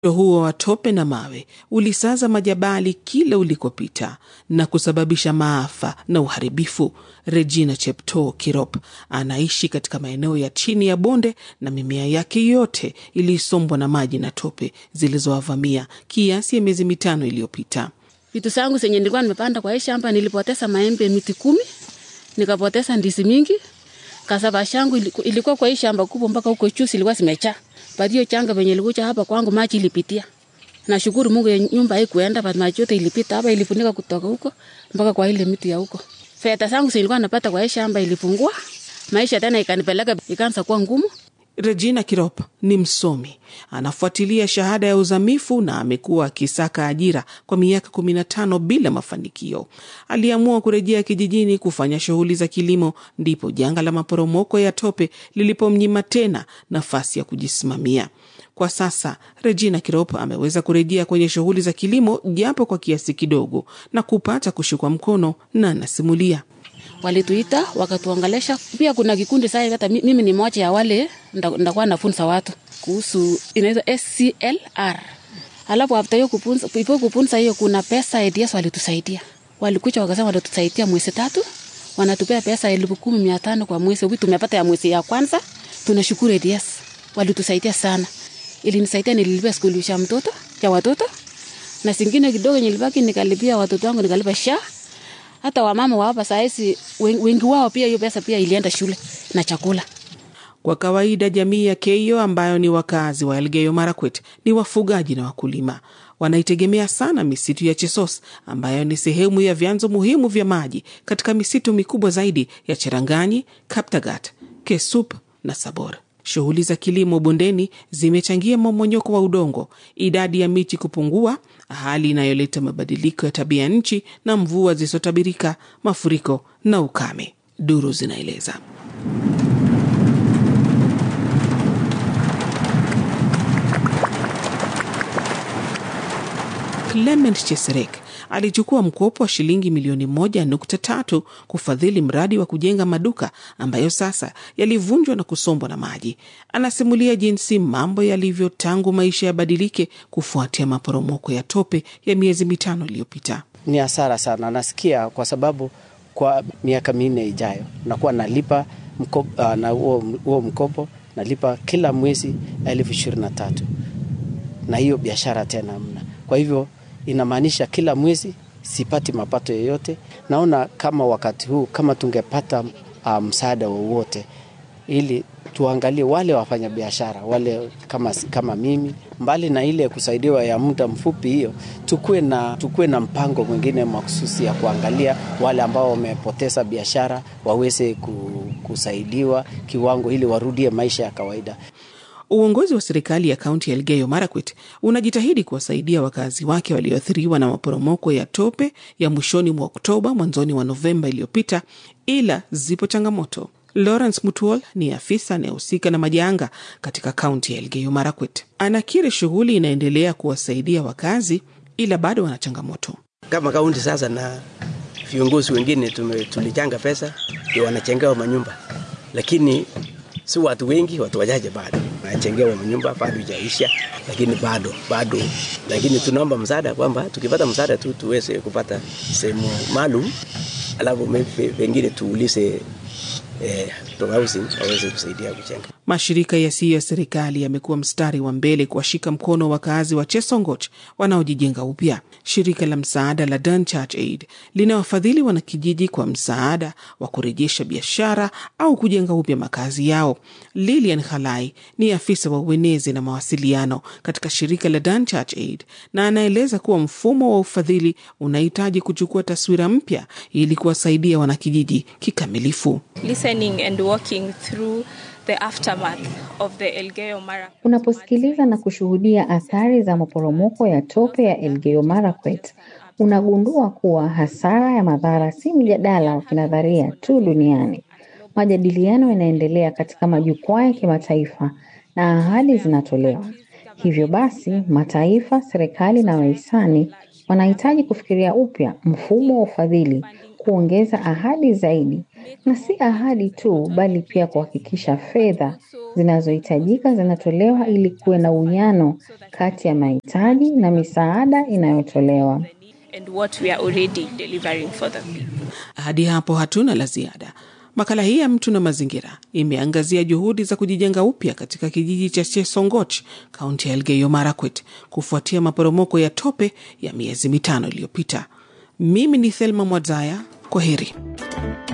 huo wa tope na mawe ulisaza majabali kila ulikopita na kusababisha maafa na uharibifu. Regina Cheptoo Kirop anaishi katika maeneo ya chini ya bonde na mimea yake yote ilisombwa na maji na tope zilizowavamia kiasi ya miezi mitano iliyopita. Vitu zangu zenye nilikuwa nimepanda kwa hii shamba, nilipoteza maembe miti kumi, nikapoteza ndizi mingi. Kasaba shangu ilikuwa kwa hii shamba kubwa mpaka huko juu ilikuwa zimejaa. Baada hiyo changa venye ilikuja hapa kwangu maji ilipitia. Nashukuru Mungu ya nyumba haikuenda, but maji yote ilipita hapa ilifunika kutoka huko mpaka kwa ile miti ya huko. Fedha zangu zilikuwa napata kwa hii shamba ilipungua. Maisha tena ikanipeleka ikaanza kuwa ngumu. Regina Kirop ni msomi, anafuatilia shahada ya uzamifu na amekuwa akisaka ajira kwa miaka kumi na tano bila mafanikio. Aliamua kurejea kijijini kufanya shughuli za kilimo, ndipo janga la maporomoko ya tope lilipomnyima tena nafasi ya kujisimamia. Kwa sasa Regina Kirop ameweza kurejea kwenye shughuli za kilimo japo kwa kiasi kidogo na kupata kushikwa mkono, na anasimulia walituita wakatuongelesha. Pia kuna kikundi sasa, hata mimi ni moja ya wale ndakuwa nafunza watu kuhusu inaitwa SCLR. Alafu after hiyo kupunza, ipo kupunza hiyo, kuna pesa ADS walitusaidia, walikuja wakasema watatusaidia mwezi tatu, wanatupea pesa elfu kumi mia tano kwa mwezi. Hivi tumepata ya mwezi ya kwanza, tunashukuru ADS, walitusaidia sana. Ilinisaidia, nililipia skuli cha mtoto cha watoto na singine kidogo nilibaki nikalipia watoto wangu, nikalipa sha hata wamama wa hapa sahizi wengi wao pia hiyo pesa pia ilienda shule na chakula. Kwa kawaida jamii ya Keio ambayo ni wakazi wa Elgeyo Marakwet ni wafugaji na wakulima. Wanaitegemea sana misitu ya Chesos ambayo ni sehemu ya vyanzo muhimu vya maji katika misitu mikubwa zaidi ya Cheranganyi, Kaptagat, Kesup na Sabor. Shughuli za kilimo bondeni zimechangia mmomonyoko wa udongo, idadi ya miti kupungua, hali inayoleta mabadiliko ya tabia nchi na mvua zisizotabirika, mafuriko na ukame, duru zinaeleza. Clement Cheserek alichukua mkopo wa shilingi milioni moja nukta tatu kufadhili mradi wa kujenga maduka ambayo sasa yalivunjwa na kusombwa na maji. Anasimulia jinsi mambo yalivyo tangu maisha yabadilike kufuatia maporomoko ya tope ya miezi mitano iliyopita. Ni hasara sana, nasikia kwa sababu kwa miaka minne ijayo nakuwa nalipa mkopo, uh, na huo mkopo nalipa kila mwezi elfu ishirini na tatu na hiyo biashara tena mna, kwa hivyo inamaanisha kila mwezi sipati mapato yoyote. Naona kama wakati huu kama tungepata uh, msaada wowote, ili tuangalie wale wafanya biashara wale kama, kama mimi, mbali na ile kusaidiwa ya muda mfupi hiyo, tukue na, tukue na mpango mwingine mahususi ya kuangalia wale ambao wamepoteza biashara waweze kusaidiwa kiwango ili warudie maisha ya kawaida. Uongozi wa serikali ya kaunti ya Elgeyo Marakwet unajitahidi kuwasaidia wakazi wake walioathiriwa na maporomoko ya tope ya mwishoni mwa Oktoba, mwanzoni mwa Novemba iliyopita, ila zipo changamoto. Lawrence Mutuol ni afisa anayehusika na majanga katika kaunti ya Elgeyo Marakwet. Anakiri shughuli inaendelea kuwasaidia wakazi, ila bado wana changamoto. Kama kaunti sasa na viongozi wengine tulichanga pesa ndio wanachengewa manyumba, lakini si watu wengi, watu wachache bado wanachengewa manyumba, bado ijaisha, lakini bado bado, lakini tunaomba msaada kwamba tukipata msaada tu tuweze kupata sehemu maalum, alafu pengine tuulize eh, waweze kusaidia kujenga. Mashirika yasiyo ya serikali yamekuwa mstari wa mbele kuwashika mkono wakazi wa Chesongoch wanaojijenga upya. Shirika la msaada la Dun Church Aid linawafadhili wanakijiji kwa msaada wa kurejesha biashara au kujenga upya makazi yao. Lilian Halai ni afisa wa uenezi na mawasiliano katika shirika la Dun Church Aid na anaeleza kuwa mfumo wa ufadhili unahitaji kuchukua taswira mpya ili kuwasaidia wanakijiji kikamilifu. Unaposikiliza na kushuhudia athari za maporomoko ya tope ya Elgeyo Marakwet, unagundua kuwa hasara ya madhara si mjadala wa kinadharia tu duniani. Majadiliano yanaendelea katika majukwaa ya kimataifa na ahadi zinatolewa. Hivyo basi, mataifa, serikali na wahisani wanahitaji kufikiria upya mfumo wa ufadhili, kuongeza ahadi zaidi na si ahadi tu, bali pia kuhakikisha fedha zinazohitajika zinatolewa ili kuwe na uwiano kati ya mahitaji na misaada inayotolewa. and what we are already delivering for them. Hadi hapo hatuna la ziada. Makala hii ya Mtu na Mazingira imeangazia juhudi za kujijenga upya katika kijiji cha Chesongoch, kaunti ya Elgeyo Marakwet, kufuatia maporomoko ya tope ya miezi mitano iliyopita. Mimi ni Thelma Mwadzaya, kwa heri.